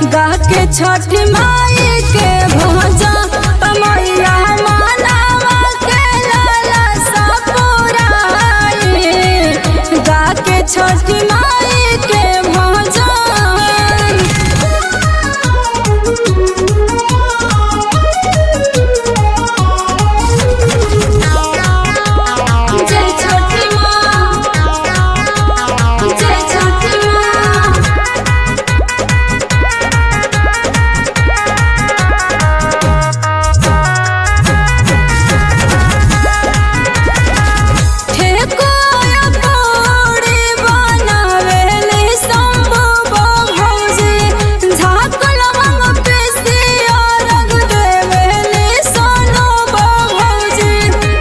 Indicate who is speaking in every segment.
Speaker 1: गा के छठ माई के भजा मैया मानवा के लाला सपुराई गा के छठ माई के भजा जय छठी माँ जय छठी माँ ठेकुआ पूरी बनावेली शंभु भौजी झाकल मंग पिसिया रंग देवेली सोनू भौजी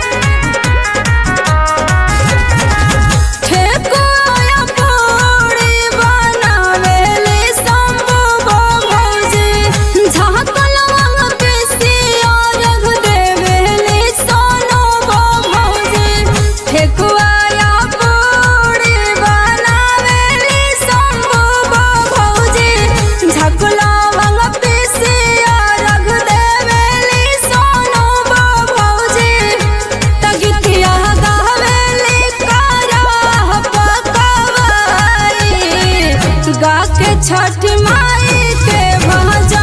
Speaker 1: ठेकुआ पूरी बनावेली शंभु भौजी झाकल मंग पिसिया रंग देवेली सोनू भौजी ठेकुआ पूरी बनावेली शंभु भौजी झकला मंग पिसिया रंग देवेली सोनू भौजी तगितिया गावेली कारा पकवाई गा के छठ माई के भजा